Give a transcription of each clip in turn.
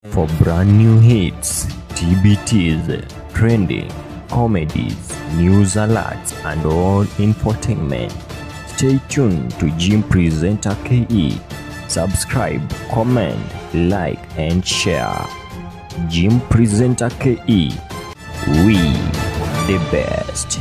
For brand new hits, TBTs, trending, comedies, news alerts, and all infotainment, stay tuned to Jim Presenter KE. Subscribe, comment, like, and share. Jim Presenter KE. We the best.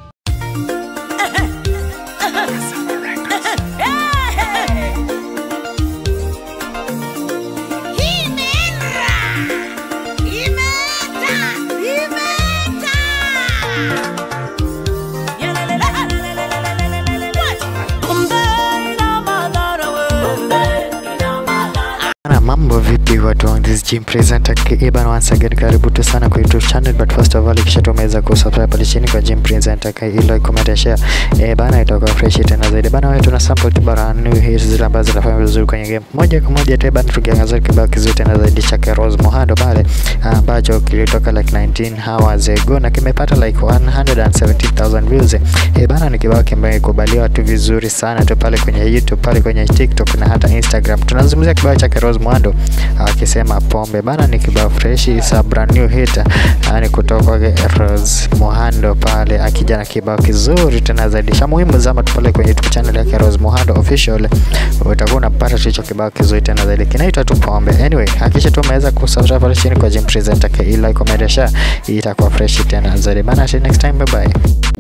Na mambo vipi watu wangu, this is Jim Presenter KE bana, once again karibu tu sana kwa YouTube channel, but first of all kisha tumeweza kusubscribe pale chini kwa Jim Presenter KE, like, comment, share eh bana, itakuwa fresh tena zaidi bana. Wewe tuna sample tu bana, new hits zile ambazo zinafanya vizuri kwenye game moja kwa moja tu bana, tukiangazia kibao kizuri tena zaidi cha Rose Muhando pale ambacho kilitoka like 19 hours ago na kimepata like 170,000 views eh bana, ni kibao kimbaye kimekubaliwa tu vizuri sana tu pale kwenye YouTube pale kwenye TikTok na hata Instagram. Tunazungumzia kibao cha Rose Muhando akisema pombe bana, ni kibao fresh, is a brand new hit ni kutoka kwa Rose Muhando pale akija na kibao kizuri tena zaidi cha muhimu. Zama tu pale kwenye YouTube channel yake Rose Muhando official, utakuwa unapata hicho kibao kizuri tena zaidi, kinaitwa tu pombe. Anyway, hakikisha tu umeweza kusubscribe pale chini kwa Jim Presenter, like, comment, share, itakuwa fresh tena zaidi bana. Till next time, bye bye.